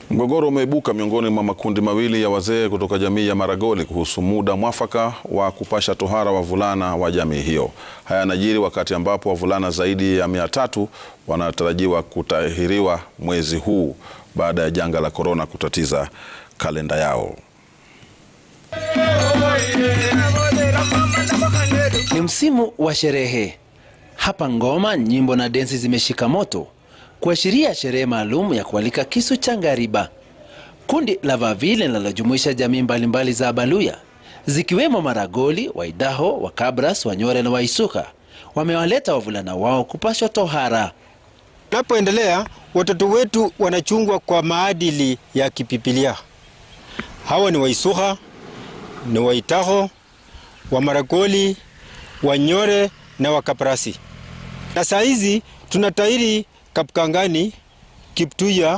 Mgogoro umeibuka miongoni mwa makundi mawili ya wazee kutoka jamii ya Maragoli kuhusu muda mwafaka wa kupasha tohara wavulana wa jamii hiyo. Haya yanajiri wakati ambapo wavulana zaidi ya mia tatu wanatarajiwa kutahiriwa mwezi huu baada ya janga la korona kutatiza kalenda yao. Ni msimu wa sherehe hapa. Ngoma, nyimbo na densi zimeshika moto kuashiria sherehe maalum ya kualika kisu cha ngariba. Kundi la Vavile linalojumuisha jamii mbalimbali za Abaluya zikiwemo Maragoli, Waidaho, Wakabras, Wanyore na Waisuka wamewaleta wavulana wao kupashwa tohara. Tunapoendelea, watoto wetu wanachungwa kwa maadili ya kipipilia. Hawa ni Waisuka, ni Waitaho, Wamaragoli, Wanyore na Wakaprasi. Na saa hizi tunatahiri Kapkangani, Kiptuya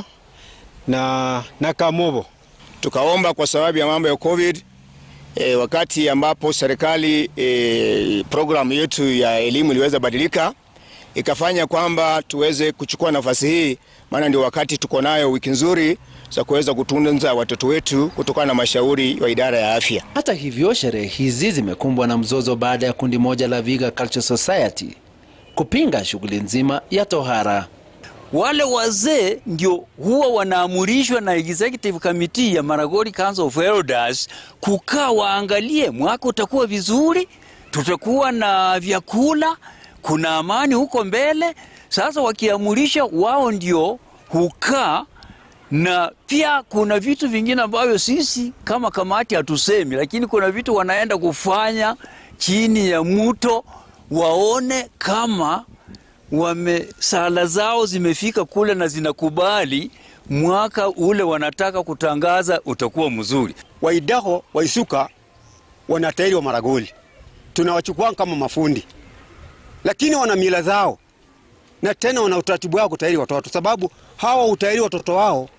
na, na Kamobo. Tukaomba kwa sababu ya mambo ya COVID e, wakati ambapo serikali e, programu yetu ya elimu iliweza badilika ikafanya kwamba tuweze kuchukua nafasi hii, maana ndio wakati tuko nayo wiki nzuri za kuweza kutunza watoto wetu kutokana na mashauri wa idara ya afya. Hata hivyo, sherehe hizi zimekumbwa na mzozo baada ya kundi moja la Viga Culture Society kupinga shughuli nzima ya tohara. Wale wazee ndio huwa wanaamurishwa na executive committee ya Maragoli Council of Elders kukaa waangalie, mwaka utakuwa vizuri, tutakuwa na vyakula, kuna amani huko mbele. Sasa wakiamurisha, wao ndio hukaa na pia kuna vitu vingine ambavyo sisi kama kamati hatusemi, lakini kuna vitu wanaenda kufanya chini ya mto, waone kama wame sala zao zimefika kule na zinakubali mwaka ule wanataka kutangaza utakuwa mzuri. Waidaho, Waisuka wanatahiri wa Maragoli, tunawachukua kama mafundi, lakini wana mila zao na tena wana utaratibu wao kutahiri watoto, sababu hawa utahiri watoto wao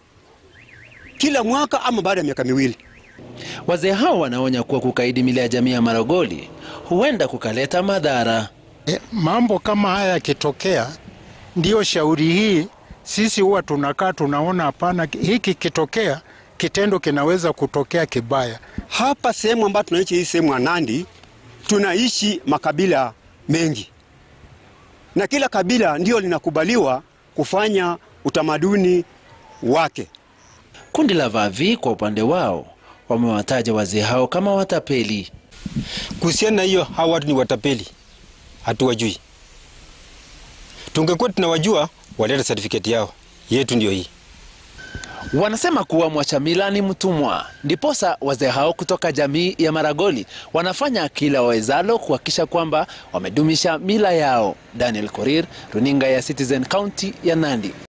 kila mwaka ama baada ya miaka miwili. Wazee hao wanaonya kuwa kukaidi mila ya jamii ya Maragoli huenda kukaleta madhara. E, mambo kama haya yakitokea, ndiyo shauri hii sisi huwa tunakaa tunaona, hapana, hiki kitokea kitendo kinaweza kutokea kibaya. Hapa sehemu ambayo tunaishi, hii sehemu ya Nandi, tunaishi makabila mengi na kila kabila ndio linakubaliwa kufanya utamaduni wake. Kundi la Vavi kwa upande wao wamewataja wazee hao kama watapeli. Kuhusiana na hiyo, hawa watu ni watapeli, hatuwajui. Tungekuwa tunawajua, waleta certificate yao. Yetu ndio hii. Wanasema kuwa mwacha mila ni mtumwa, ndiposa wazee hao kutoka jamii ya Maragoli wanafanya kila wawezalo kuhakikisha kwamba wamedumisha mila yao. Daniel Korir, runinga ya Citizen, kaunti ya Nandi.